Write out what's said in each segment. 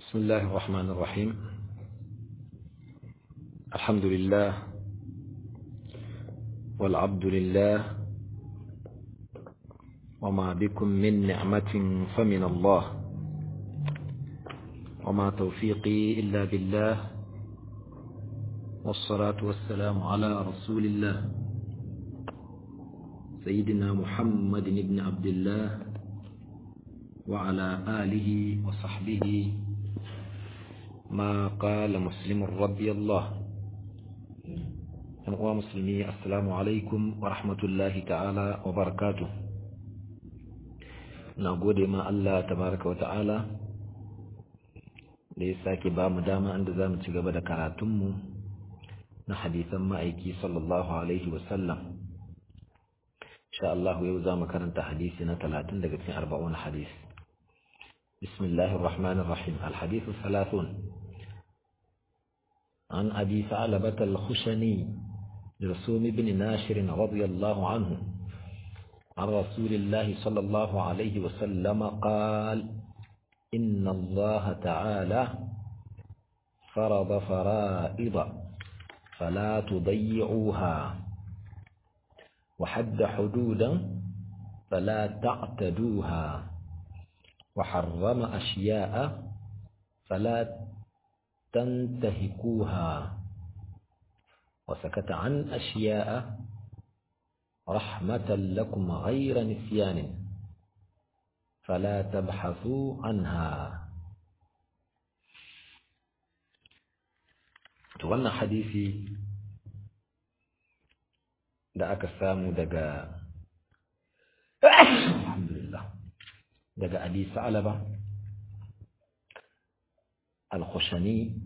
بسم الله الرحمن الرحيم الحمد لله والعبد لله وما بكم من نعمة فمن الله وما توفيقي إلا بالله والصلاة والسلام على رسول الله سيدنا محمد بن عبد الله وعلى آله وصحبه ما قال مسلم رضي الله أنقوى مسلمي السلام عليكم ورحمة الله تعالى وبركاته نقول ما الله تبارك وتعالى da ya sake ba mu dama inda za mu ci gaba da karatunmu na hadisan ma'aiki sallallahu alaihi wasallam insha Allah yau za mu karanta hadisi na talatin daga cikin arba'un hadis بسم الله الرحمن الرحيم الحديث الثلاثون عن أبي ثعلبة الخشني جرثوم بن ناشر رضي الله عنه عن رسول الله صلى الله عليه وسلم قال إن الله تعالى فرض فرائض فلا تضيعوها وحد حدودا فلا تعتدوها وحرم أشياء فلا تنتهكوها وسكت عن أشياء رحمة لكم غير نسيان فلا تبحثوا عنها wannan hadisi da aka samu daga alhamdulillah daga abi sa'alaba al-khushani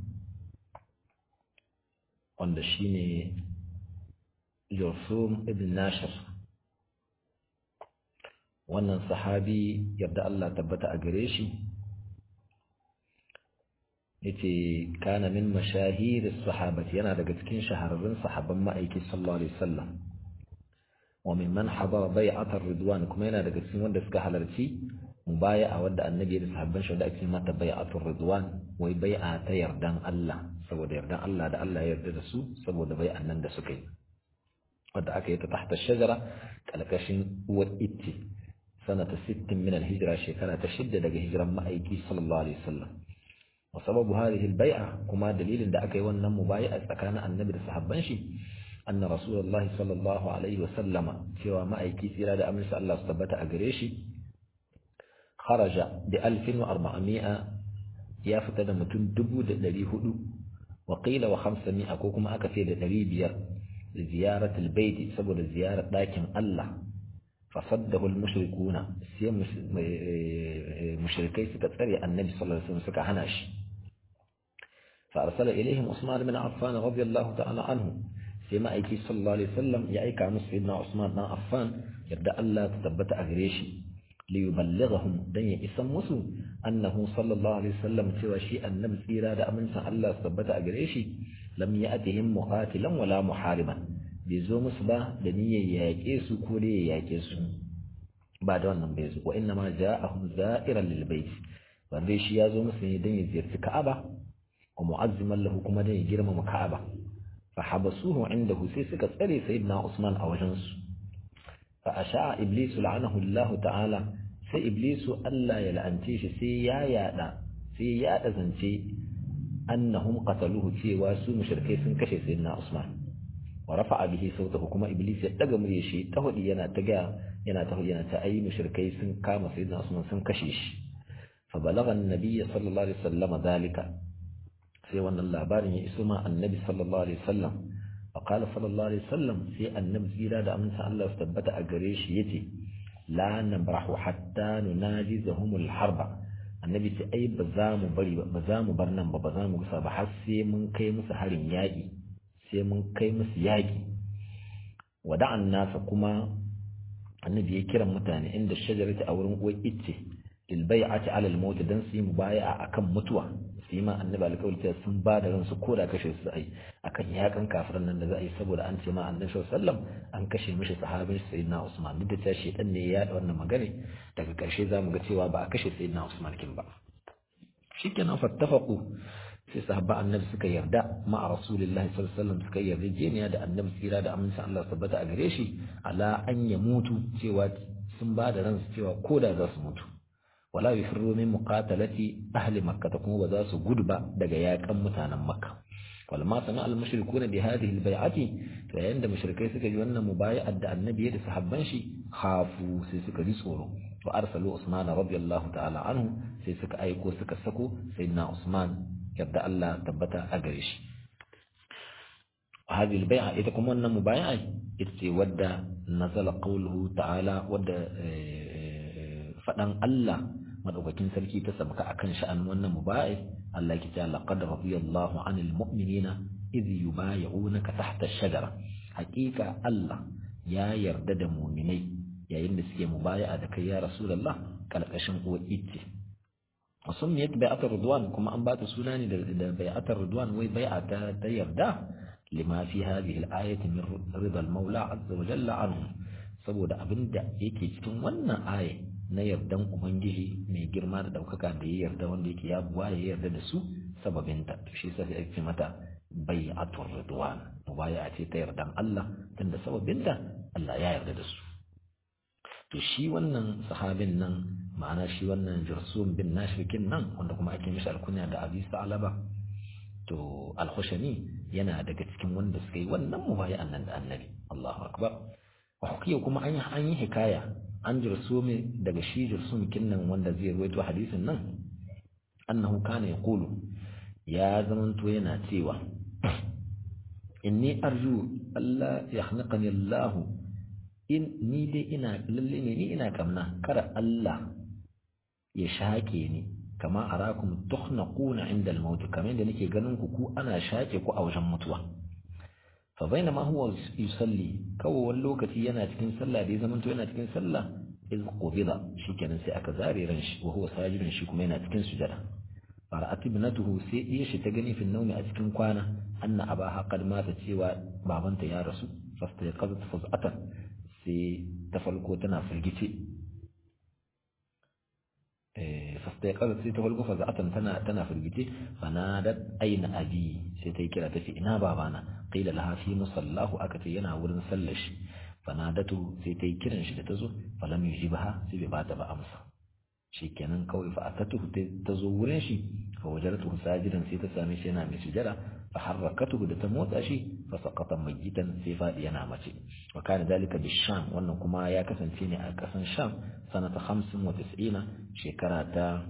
wanda shine Jursum ibn Nashir wannan sahabi yadda Allah tabbata a gare shi yace kana min mashahir as-sahabati yana daga cikin shahararrun sahabban ma'aiki sallallahu alaihi wasallam wa mimman hadara bai'at ar-ridwan kuma yana daga cikin wanda suka halarci mubaya'a wadda annabi da sahabban shi da ake mata bai'atul ridwan wai bai'a ta yardan Allah saboda yardan Allah da Allah ya yarda da su saboda bai'an nan da suka yi wadda aka yi ta tahta shajara kalkashin uwar itti sanata 60 min al-hijra shekara ta shidda daga hijiran ma'aiki sallallahu alaihi wasallam wa sababu hadhihi al-bai'a kuma dalilin da aka yi wannan mubaya'a tsakanin annabi da sahabban shi anna rasulullahi sallallahu alaihi wasallama cewa ma'aiki tsira da amince Allah su tabbata a gare shi خرج بألف وأربعمائة يافت متن دبو دري هدو وقيل وخمسمائة كوكما أكثر دري بير لزيارة البيت سبب زيارة لكن الله فصده المشركون سي مشركي ستتري النبي صلى الله عليه وسلم سكا هناش فأرسل إليهم عثمان بن عفان رضي الله تعالى عنه سيما أيكي صلى الله عليه وسلم يأيك عن سيدنا عثمان بن عفان يبدأ الله تثبت أغريشي liyuballighahum dan ya isan musu annahu sallallahu alaihi wasallam cewa shi annabi tsira da amincin Allah su tabbata a gare shi lam ya'tihim muqatilan wala muhariban bai zo musu ba da niyyar yaƙe su ko da ya yaƙe su ba da wannan bai zo wa inna ma ja'ahum za'iran lil bait wanda shi ya zo musu ne dan ya ziyarci Ka'aba wa mu'azziman lahu kuma dan ya girmama Ka'aba fa habasuhu indahu sai suka tsare sayyidina Usman a wajen su فأشاع إبليس لعنه الله تعالى sai Iblisu Allah ya la'ance shi sai ya yada sai ya yada zance annahum qataluhu cewa su mushrikai sun kashe sayyidina Usman wa rafa'a bihi sautahu kuma Iblis ya daga murya shi ta hudi yana ta ga yana ta hudi yana ta ayi mushrikai sun kama sayyidina Usman sun kashe shi fa balagha an-nabiy sallallahu alaihi wasallam dalika sai wannan labarin ya iso ma annabi sallallahu alaihi wasallam فقال صلى الله عليه وسلم في النبي زيرا da amince Allah su tabbata a gare shi yace la nabrahu hatta nunajizahum alharba annabi ce ai ba za mu bari ba za mu bar nan ba ba za mu gusa ba har sai mun kai musu harin yaki sai mun kai musu yaki wada'an nasa kuma annabi ya kira mutane inda shajarati a wurin uwar icce lil bai'ati ala al-maut dan su yi mubaya'a akan mutuwa su yi ma annabi alƙawari cewa sun ba da ransu ko da kashe su ai akan yakan kafiran nan da za a yi saboda an ce ma annabi sallallahu an kashe mishi sahabin sayyidina Usman duk da cewa shedan ne ya yaɗa wannan magana daga ƙarshe za mu ga cewa ba a kashe sayyidina Usman kin ba shikenan fattafaqu sai sahabba annabi suka yarda ma'a rasulillahi sallallahu alaihi wasallam suka yarda jeniya da annabi tsira da amincin Allah tabbata a gare shi ala an ya mutu cewa sun ba da ransu cewa koda za su mutu wala yufirru min muqatalati ahli makkah kuma ba za su gudu ba daga yakan mutanen makka wal ma sana al mushrikuna bi hadhihi al bai'ati to yayin da mushrikai suka ji wannan mubaya'ar da annabi ya da sahabban shi khafu sai suka ji tsoro wa arsalu usman radiyallahu ta'ala anhu sai suka aiko suka sako sayyidina usman yadda Allah tabbata a gare shi هذه البيعة إذا كمان مبايعة إتسي ودى نزل قوله تعالى ودى فدان الله madaukakin sarki ta sabka akan sha'an wannan mubayi Allah yake cewa laqad radiyallahu 'anil mu'minina idh yubay'unaka tahta ash-shajara haqiqa Allah ya yarda da mu'minai yayin da suke mubaya'a da kai ya rasulullah kalkashin uwa itti wasumiyat bai'atar ridwan kuma an bata suna ne da bai'atar ridwan wai bai'a ta ta yarda lima fi hadhihi al-ayati min ridal maula azza wa jalla anhu saboda abinda yake cikin wannan aya na yardan ubangiji mai girma da daukaka da ya yarda wanda yake ya buwa ya yarda da su sababinta to shi yasa sai ake mata bai'atur ridwan mubaya ce ta yardan Allah tunda sababinta Allah ya yarda da su to shi wannan sahabin nan ma'ana shi wannan Jursum bin Nashrikin nan wanda kuma ake mishi alkunya da Abi Sa'laba to al-Khushani yana daga cikin wanda suka yi wannan mubaya'an nan da Annabi Allahu akbar wa hukiya kuma an yi an yi hikaya an Jursum daga shi Jursum kinnan wanda zai ruwaito hadisin nan annahu kana yaqulu ya zamanto yana cewa inni arju Allah yahniqani Allah in ni dai ina lalle ne ni ina kamna kada Allah ya shake ni kama arakum tukhnaquna inda al-maut kamar yadda nake ganin ku ku ana shake ku a wajen mutuwa fa bainama huwa yusalli kawai wani lokaci yana cikin sallah da ya zamanto yana cikin sallah iz qubida shikenan sai aka zare ran shi wa huwa sajidun shi kuma yana cikin sujada fara'at ibnatuhu sai iya shi ta gani fil nawmi a cikin kwana anna abaha qad mata cewa babanta ya rasu fasta ya qazat faz'atan sai ta farko tana firgice fasta ya qazat sai ta farko faz'atan tana tana firgice fanadat aina abi sai ta yi kira ta ce ina babana qila laha fi musallahu aka ce yana wurin sallar shi fanadatu sai ta yi kiran shi da ta zo falam yujibaha sai bai bata ba amsa shikenan kawai fa atatuhu ta zo wurin shi fa wajaratuhu sajidan sai ta same shi yana mai sujada fa harrakatuhu da ta motsa shi fa saqata majitan sai fadi yana mace wa kana dalika bisham wannan kuma ya kasance ne a kasan sham sanata 95 shekara ta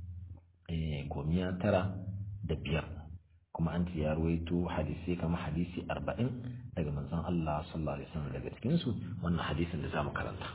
gomiya tara da biyar kuma an ce ya ruwaito hadisi kama hadisi arba'in daga manzon Allah sallallahu alaihi wasallam daga cikin su wannan hadisin da zamu karanta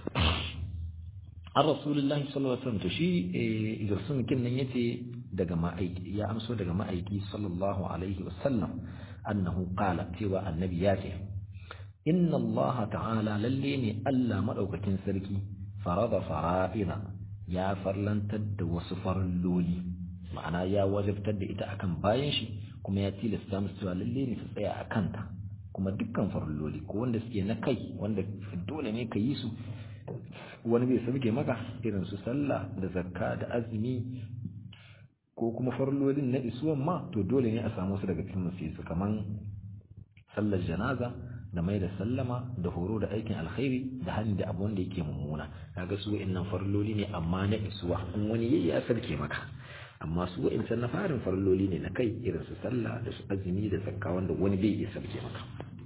an rasulullahi sallallahu alaihi wasallam to shi idarsun kin nan yace daga ma'aiki ya amso daga ma'aiki sallallahu alaihi wasallam annahu qala cewa annabi ya ce inna Allah ta'ala lalle ne Allah madaukakin sarki farada fara'ina ya farlantar da wasu farilloli ma'ana ya wajabtar da ita akan bayan shi kuma ya tilasta musu cewa lalle ne su tsaya a kanta kuma dukkan farilloli ko wanda suke na kai wanda dole ne ka yi su wani bai sauke maka irin su sallah da zakka da azumi ko kuma farlolin na isuwan ma to dole ne a samu su daga cikin musu su kaman sallar janaza da mai da sallama da horo da aikin alkhairi da hannu da abu wanda yake mummuna kaga su wa'annan farloli ne amma na isuwa in wani yayi ya sarke maka amma su wa'ancan na farin farloli ne na kai irin su sallah da su azumi da zakka wanda wani bai iya sarke maka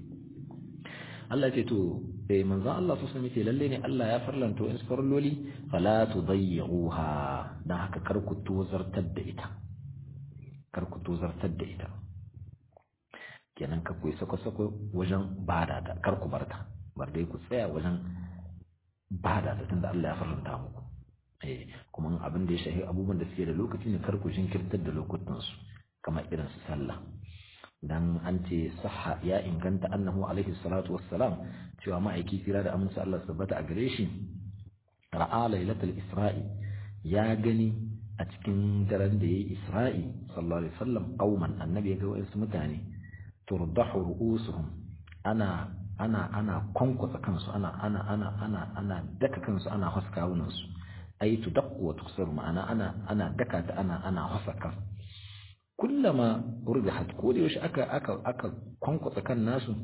Allah ce to eh manzon Allah su sami ce lalle ne Allah ya farlanto in farloli fala tudayyuha dan haka kar ku tozartar da ita kar ku tozartar da ita kenan ka ku sako sako wajen bada ta kar ku barta bar dai ku tsaya wajen bada ta tunda Allah ya farlanta muku eh kuma abin da ya shahi abubuwan da suke da lokaci ne kar ku jinkirtar da lokutan su kamar irin su sallah dan an ce sahha ya inganta annahu alaihi salatu wassalam cewa ma'aiki kira da amince Allah tabbata a gare shi ra'a lailatul isra'i ya gani a cikin daren da yayi isra'i sallallahu alaihi wasallam qauman annabi ya ga wasu mutane turdahu ru'usuhum ana ana ana kwankwasa kansu ana ana ana ana ana daka kansu ana haskawunan su ai tudaqqu wa tuksar ma'ana ana ana daka ta ana ana hasaka kullama urbihat ko da yaushe aka aka aka kwankwatsa kan nasu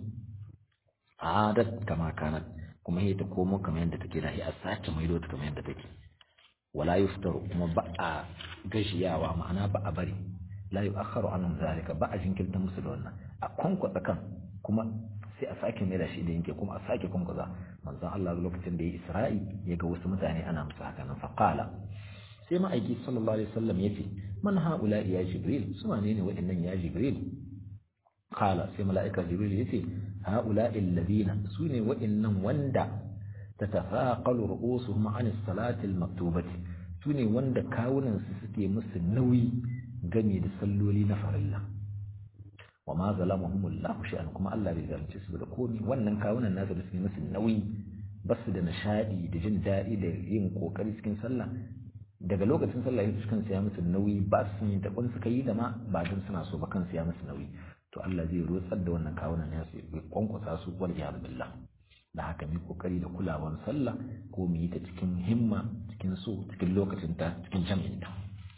adat kama kanat kuma sai ta komo kamar yadda take da a sace maido ta kamar yadda take wala yuftaru kuma ba a gashiyawa ma'ana ba a bari la yu'akhkharu anhum zalika ba a jinkirta musu da wannan a kwankwatsa kan kuma sai a sake mai da shi da yanke kuma a sake kwankwaza manzon Allah lokacin da ya Isra'i ya ga wasu mutane ana musu haka nan faqala sai ma'aiki sallallahu alaihi wasallam yace man haula ya jibril su wane ne wa'annan ya jibril qala sai mala'ika jibril yace haula alladhina su ne wa'annan wanda tatafaqalu ru'usuhum 'an as-salati al-maktubati su ne wanda kawunan su suke musu nauyi game da salloli na farilla wa ma zalamahum Allah shay'an kuma Allah bai zalunce su da komai wannan kawunan nasu da suke musu nauyi basu da nishadi da jin daɗi da yin kokari cikin sallah daga lokacin sallah yin kan siya musu nauyi ba su yi daban suka yi da ma ba don suna so ba kan siya musu nauyi to Allah zai rotsar da wannan kawunan nasu ya kwankwasa su wal jihar billah da haka mu kokari da kulawan sallah ko mu yi ta cikin himma cikin so cikin lokacin ta cikin jami'in ta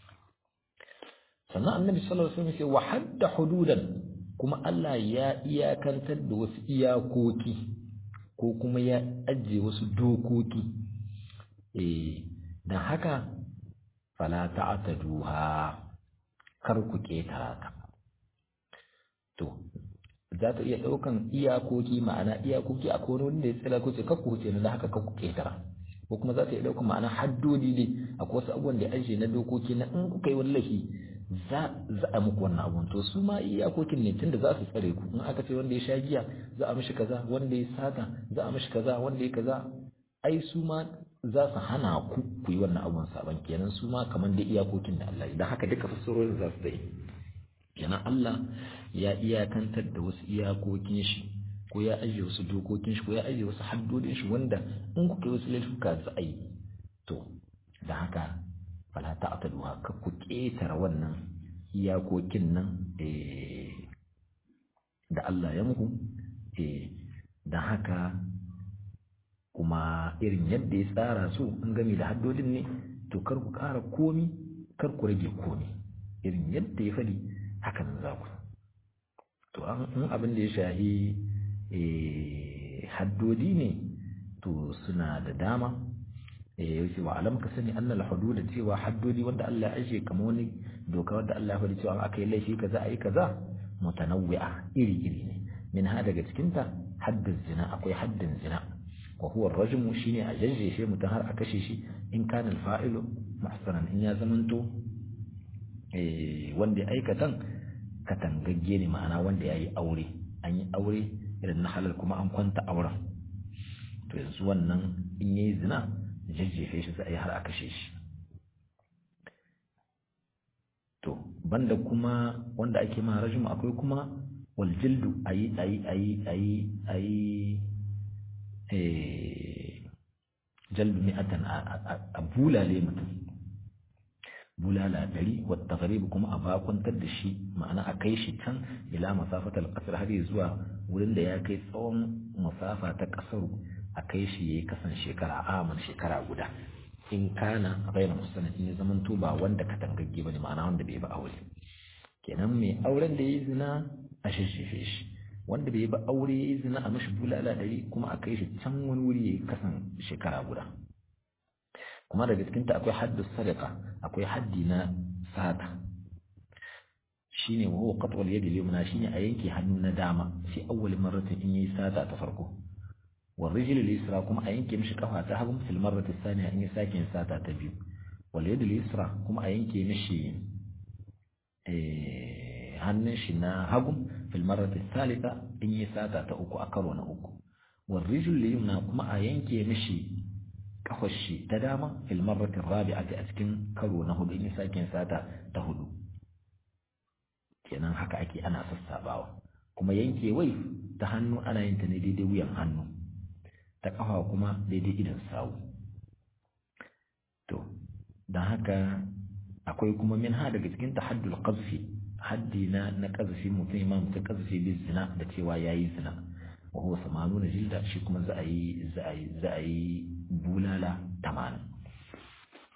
sannan annabi sallallahu alaihi wasallam ya ce wa hadda hududan kuma Allah ya iyakantar da wasu iyakoki ko kuma ya ajiye wasu dokoki eh dan haka fala ta'taduha kar ku ketara ta to za ta iya daukan iyakoki ma'ana iyakoki a wani wanda ya tsira ko ce kar ku huce da haka kar ku ketara ko kuma za ta iya daukan ma'ana haddodi ne akwai wasu abubuwan da ya ajiye na dokoki na in kuka yi wallahi za a muku wannan abun to su ma iyakokin ne tunda za su tsare ku in aka ce wanda ya sha giya za a mishi kaza wanda ya sata za a mishi kaza wanda ya kaza ai su ma za su hana ku ku yi wannan abun saban kenan su ma kamar da iyakokin da Allah idan haka duka fassarorin za su dai kenan Allah ya iyakantar da wasu iyakokin shi ko ya ajiye wasu dokokin shi ko ya ajiye wasu haddodin shi wanda in kuka yi wasu laifuka za a yi to da haka fala ta'taduha ka ku ketara wannan iyakokin nan da Allah ya muku da haka kuma irin yadda ya tsara su in gami da haddodin ne to kar ku ƙara komi kar ku rage komi irin yadda ya faɗi hakan za ku to an abin da ya shahi haddodi ne to suna da dama yake wa alam ka sani annal hudud cewa haddodi wanda Allah ya aje kamar wani doka wanda Allah ya faɗi cewa aka yi laifi kaza ayi kaza mutanawwi'a iri iri ne min ha daga cikin ta haddin zina akwai haddin zina wa huwa ar-rajmu shine a jajjefe mutum har a kashe shi in kana al-fa'ilu muhsanan in ya zamanto eh wanda ya aikatan katangagge ne ma'ana wanda yayi aure an yi aure irin na halal kuma an kwanta auren to yanzu wannan in yayi zina jajjefe shi sai har a kashe shi to banda kuma wanda ake ma rajmu akwai kuma wal jildu ayi ayi ayi ayi ayi eh jaldu mi'atan a bulale mutum bulala ɗari wata garibu kuma a bakwantar da shi ma'ana a kai shi can ila masafatar ƙasar har zuwa wurin da ya kai tsawon masafa ta ƙasar a kai shi ya yi kasan shekara aman shekara guda in kana bayan musulun in ya zaman to ba wanda ka tangagge ba ne ma'ana wanda bai ba aure kenan mai auren da ya yi zina a shishife shi wanda bai ba aure ya yi zina a mashi bulala ɗari kuma a kai shi can wani wuri ya yi kasan shekara guda kuma daga cikinta akwai haddus sadaka akwai haddi na sata shine wa huwa qat'ul yadi al-yumna shine a yanke hannu na dama fi awwal marratin in yayi sata ta farko wa rijl al-yusra kuma a yanke mishi kafa ta hagu fil marrati thaniya in ya sake yin sata ta biyu wal yad al-yusra kuma a yanke mishi eh hannun shi na hagu fil marrati thalitha in yayi sata ta uku a karo na uku wal rijl al-yumna kuma a yanke mishi kafar shi ta dama fil marrati rabi'ati a cikin karo na hudu in ya sake yin sata ta hudu kenan haka ake ana sassabawa kuma yanke wai ta hannu ana yin ta ne daidai wuyan hannu ta kafa kuma daidai idan sawu to don haka akwai kuma min ha daga cikin tahaddul qazfi haddi na na qazfi mutum imam ta qazfi bi zina da cewa yayi zina wa huwa samanuna jilda shi kuma za a yi za a yi za a yi bulala tamanin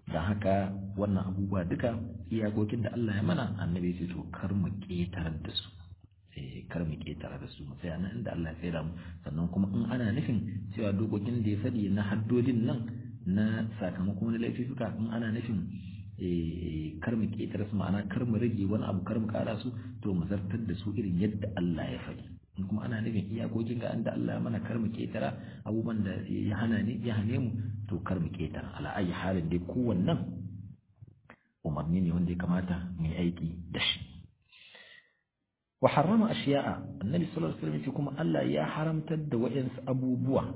da haka wannan abubuwa duka iyakokin da Allah ya mana annabi ce to kar mu ƙetarar da su eh kar mu ƙetara da su mu tsaya nan inda Allah ya tsaya mu sannan kuma in ana nufin cewa dokokin da ya faɗi na haddodin nan na sakamakon wani laifuka in ana nufin kar mu ƙetare su ma'ana kar mu rage wani abu kar mu ƙara su to mu zartar da su irin yadda Allah ya faɗi in kuma ana nufin iyakokin ga da Allah ya mana kar mu ƙetara abubuwan da ya hana ne ya hane mu to kar mu ƙetara ala ayi halin dai kowannan umarni ne wanda ya kamata mu yi aiki da shi wa harrama ashiya'a annabi sallallahu alaihi wasallam kuma Allah ya haramtar da wayansu abubuwa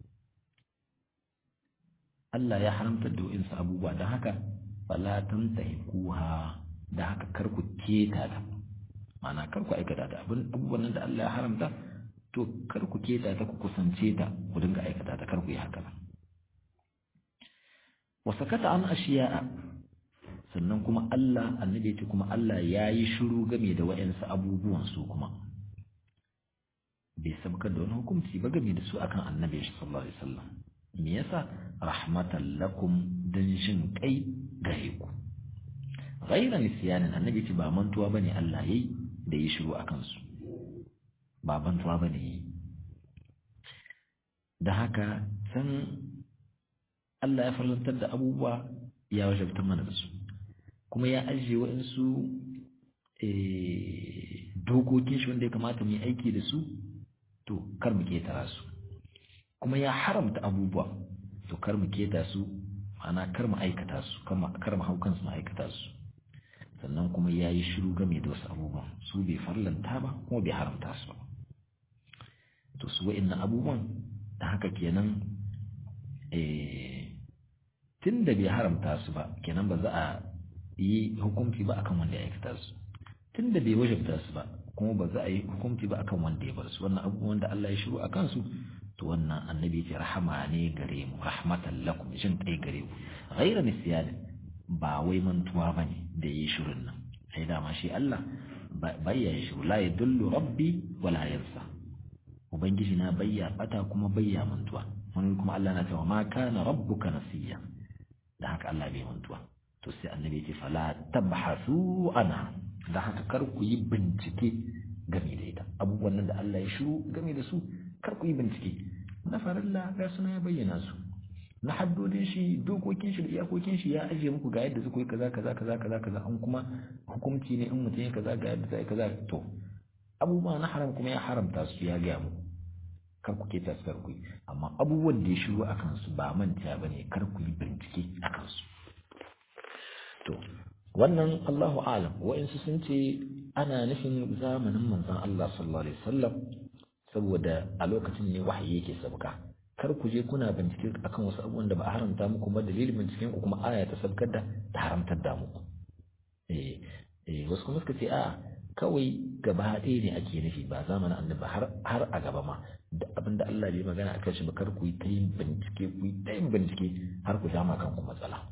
Allah ya haramtar da wayansu abubuwa don haka fala tantahikuha da haka kar ku keta ta ma'ana kar ku aikata ta abin abubuwan da Allah ya haramta to kar ku keta ta ku kusance ta ku dinga aikata ta kar ku yi haka wa sakata an ashiya'a sannan kuma Allah annabi ce kuma Allah ya yi shiru game da wa'ansu abubuwan su kuma bai sabkar da wani hukunci ba game da su akan annabi sallallahu alaihi wasallam me yasa rahmatan lakum dan jin kai gare ku ghaira nisyanin annabi ce ba mantuwa bane Allah yayi da yi shiru akan su ba mantuwa bane yi da haka san Allah ya farlantar da abubuwa ya wajabta mana da su kuma ya ajiye waɗansu dokokin shi wanda ya kamata mu yi aiki da su to kar mu ketara su kuma ya haramta abubuwa to kar mu keta su ma'ana kar mu aikata su kar mu hau kansu mu aikata su sannan kuma ya yi shiru game da wasu abubuwan su bai farlanta ba kuma bai haramta su ba to su wa'innan abubuwan da haka kenan tun da bai haramta su ba kenan ba za a yi hukunci ba akan wanda ya aikata su tun da bai wajabta su ba kuma ba za a yi hukunci ba akan wanda ya bar su wannan abubuwan da Allah ya shiru a kansu to wannan annabi ce rahama ne gare mu rahmatan lakum jin kai gare ku ghaira nisyan ba wai mantuwa bane da yi shirin nan sai dama shi Allah bayya ya shiru la yadullu rabbi wala yansa ubangiji na bayya bata kuma bayya mantuwa wani kuma Allah na cewa ma kana rabbuka nasiya da haka Allah bai mantuwa to sai annabi ya ce fala tabhasu ana da haka kar ku yi bincike game da ita abubuwan nan da Allah ya shiru game da su kar ku yi bincike na farilla ga suna ya bayyana su na haddodin shi dokokin shi da iyakokin shi ya ajiye muku ga yadda suka yi kaza kaza kaza kaza kaza an kuma hukunci ne in mutum ya kaza ga yadda zai kaza to abubuwa na haram kuma ya haramta su ya gaya muku kar ku keta su kar ku yi amma abubuwan da ya shiru a kansu ba manta ba ne kar ku yi bincike a kansu to wannan Allahu alam wa'insu sun ce ana nufin zamanin manzon Allah sallallahu alaihi wasallam saboda a lokacin ne wahayi yake sabka kar ku je kuna bincike akan wasu abubuwan da ba a haramta muku ba dalilin binciken ku kuma aya ta sabkar da ta haramtar da muku eh eh wasu kuma suka ce a kawai gaba ɗaya ne ake nufi ba zamanin annabi har har a gaba ma da abin da Allah bai magana akan shi ba kar ku yi ta yin bincike ku yi ta yin bincike har ku dama kanku matsala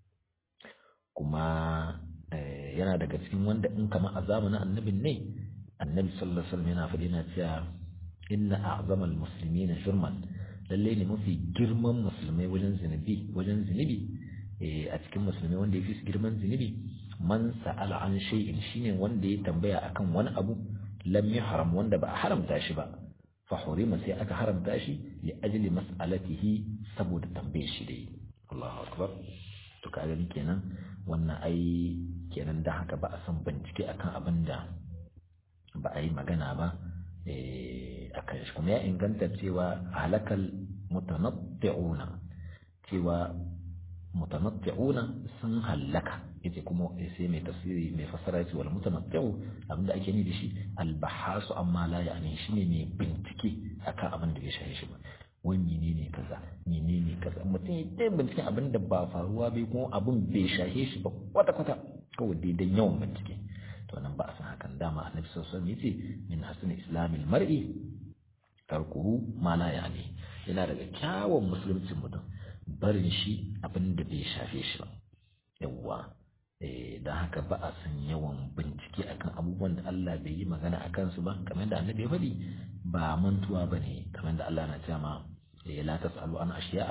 kuma yana daga cikin wanda in kama a zamanin annabin ne annabi sallallahu alaihi wasallam yana faɗi yana cewa inna a'zamal muslimina jurman lalle ne mafi girman musulmai wajen zinubi wajen zinubi a cikin musulmai wanda ya fi su girman zinubi man sa'ala an shay'in shine wanda ya tambaya akan wani abu lam haram wanda ba a haramta shi ba fa hurima sai aka haramta shi li ajli mas'alatihi saboda tambayar shi dai Allahu akbar to ka gani kenan wannan ai kenan da haka ba a san bincike akan abin da ba a yi magana ba a kan shi kuma ya inganta cewa halakal mutanatti'una cewa mutanatti'una sun hallaka yace kuma sai mai tafsiri mai fassara yace wal mutanatti'u abinda ake ni da shi albahasu amma la yani shine mai bincike akan abin da bai shaye shi ba wai menene kaza menene kaza mutum ya dai binciken abin da ba faruwa bai kuma abin bai shahe shi ba kwata kwata kawai daidan yawan bincike to nan ba a san hakan dama annabi sallallahu alaihi wasallam yace min hasn islamil mar'i tarkuhu ma la yani yana daga kyawun musuluncin mutum barin shi abin da bai shafe shi ba yawwa eh dan haka ba a san yawan bincike akan abubuwan da Allah bai yi magana akan su ba kamar da annabi ya faɗi ba mantuwa bane kamar da Allah na cewa ma la tasalu an ashiya'a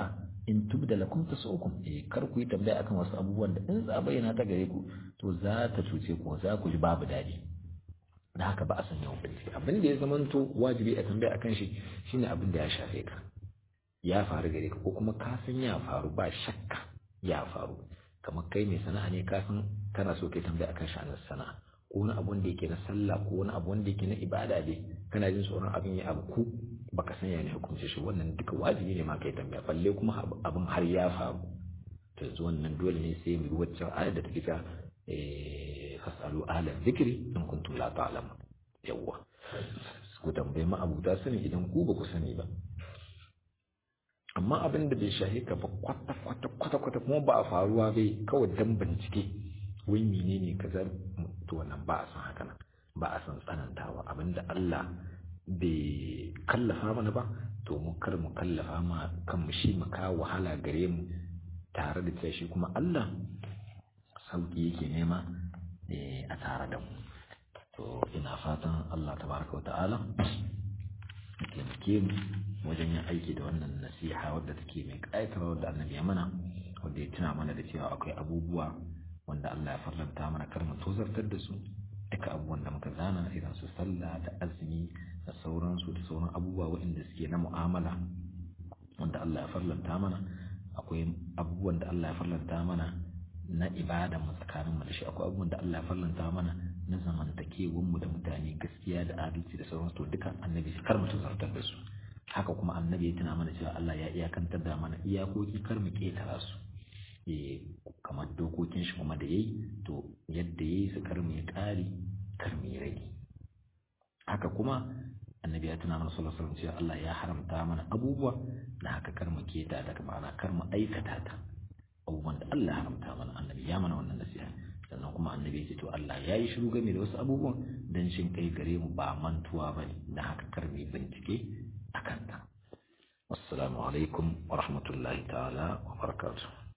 in tubda lakum tasukum eh kar ku yi tambaya akan wasu abubuwan da in za bayyana ta gare ku to za ta cuce ku za ku ji babu daɗi da haka ba a san yawan bincike abin da ya zamanto wajibi a tambaya akan shi shine abin da ya shafe ka ya faru gare ka ko kuma ka san ya faru ba shakka ya faru kamar kai mai sana'a ne ka san kana so kai tambaya akan sha'anin sana'a ko wani abu da yake na sallah ko wani abu wanda yake na ibada dai kana jin tsoron abin ya abu ku baka san ya ne hukunce shi wannan duka wajibi ne ma kai tambaya balle kuma abin har ya faru to yanzu wannan dole ne sai mu waccan ayar da take ta eh fasalu ahla dhikri in kuntum la ta'lamun yawwa ku tambaye ma abuta sani idan ku ba ku sani ba amma abin da bai shahi ka ba kwata kwata kwata kwata kuma ba a faruwa bai kawai dan bincike wai menene kaza to wannan ba a san haka nan ba a san tsanantawa abinda Allah bai kallafa mana ba to mu kar mu kallafa ma kanmu shi mu kawo wahala gare mu tare da cewa shi kuma Allah sauki yake nema a tare da mu to ina fatan Allah tabaraka wata'ala ya taimake mu wajen yin aiki da wannan nasiha wadda take mai ƙayatarwa da annabi ya mana wanda ya tuna mana da cewa akwai abubuwa wanda Allah ya farlanta mana kar mu tozartar da su duka abubuwan da muka zana irin su sallah da azumi da sauransu da sauran abubuwa waɗanda suke na mu'amala wanda Allah ya farlanta mana akwai abubuwan da Allah ya farlanta mana na ibada mu tsakanin mu da shi akwai abubuwan da Allah ya farlanta mana na zamantakewar mu da mutane gaskiya da adalci da sauransu to duka annabi kar mu tozartar da su haka kuma annabi ya tuna mana cewa Allah ya iyakantar da mana iyakoki kar mu ketara su kamar dokokin shi kuma da yayi to yadda yayi su kar mu yi ƙari kar mu yi rage haka kuma annabi ya tuna mana sallallahu alaihi wasallam cewa Allah ya haramta mana abubuwa da haka kar mu keta daga ma'ana kar mu aikata ta abubuwan da Allah ya haramta mana annabi ya mana wannan nasiha sannan kuma annabi ya ce to Allah ya yi shiru game da wasu abubuwan dan shin kai gare mu ba mantuwa bane da haka kar mu yi bincike akan ta assalamu alaikum wa rahmatullahi ta'ala wa barakatuh